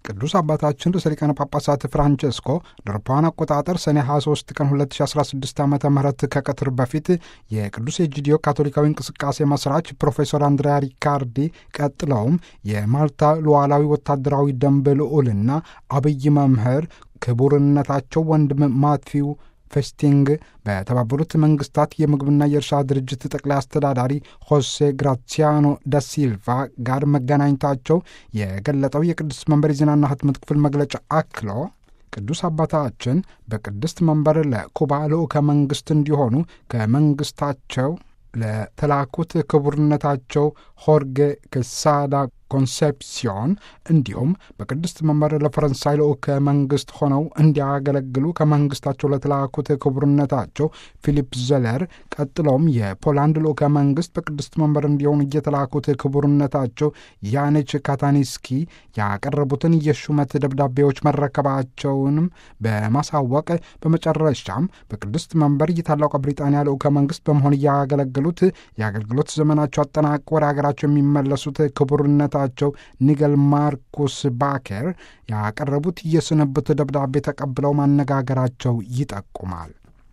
ቅዱስ አባታችን ርዕሰ ሊቃነ ጳጳሳት ፍራንቸስኮ ለአውሮፓውያን አቆጣጠር ሰኔ 23 ቀን 2016 ዓ ም ከቀትር በፊት የቅዱስ ኤጂዲዮ ካቶሊካዊ እንቅስቃሴ መስራች ፕሮፌሰር አንድሪያ ሪካርዲ ቀጥለውም የማልታ ሉዓላዊ ወታደራዊ ደንብ ልዑልና አብይ መምህር ክቡርነታቸው ወንድም ማትፊው ፌስቲንግ በተባበሩት መንግስታት የምግብና የእርሻ ድርጅት ጠቅላይ አስተዳዳሪ ሆሴ ግራሲያኖ ዳሲልቫ ጋር መገናኘታቸው የገለጠው የቅዱስ መንበር የዜናና ህትመት ክፍል መግለጫ አክሎ ቅዱስ አባታችን በቅድስት መንበር ለኩባ ልዑከ መንግስት እንዲሆኑ ከመንግስታቸው ለተላኩት ክቡርነታቸው ሆርጌ ክሳዳ ኮንሴፕሲዮን እንዲሁም በቅድስት መንበር ለፈረንሳይ ልዑከ መንግስት ሆነው እንዲያገለግሉ ከመንግስታቸው ለተላኩት ክቡርነታቸው ፊሊፕ ዘለር ቀጥለውም የፖላንድ ልዑከ መንግስት በቅድስት መንበር እንዲሆኑ እየተላኩት ክቡርነታቸው ያኔች ካታኒስኪ ያቀረቡትን የሹመት ደብዳቤዎች መረከባቸውንም በማሳወቅ በመጨረሻም በቅድስት መንበር የታላቋ ብሪጣንያ ልዑከ መንግስት በመሆን እያገለገሉት የአገልግሎት ዘመናቸው አጠናቅቀው ወደ ሀገራቸው የሚመለሱት ክቡርነት ቸው ኒገል ማርኩስ ባኬር ያቀረቡት የስንብት ደብዳቤ ተቀብለው ማነጋገራቸው ይጠቁማል።